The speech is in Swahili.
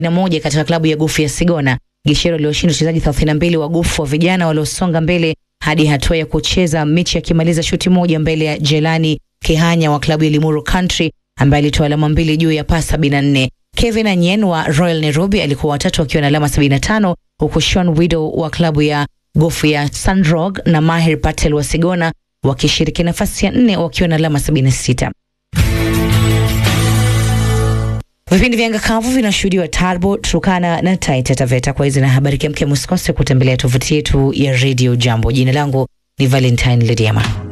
na moja katika klabu ya gofu ya Sigona. Gishero aliwashinda wachezaji 32 wa gofu wa vijana waliosonga mbele hadi hatua ya kucheza mechi akimaliza shuti moja mbele ya Jelani Kihanya wa klabu ya Limuru Country ambaye alitoa alama mbili juu ya pasi 74. Kevin Anyen wa Royal Nairobi alikuwa watatu akiwa na alama 75 huku Sean Widow wa klabu ya gofu ya Sandrog na Mahir Patel wa Sigona wakishiriki nafasi ya nne wakiwa na alama 76. Vipindi vya Ngakavu vinashuhudiwa Tarbo, Turkana na Taita Taveta. Kwa hizi na habari kemkem, usikose kutembelea tovuti yetu ya Radio Jambo. Jina langu ni Valentine Lediama.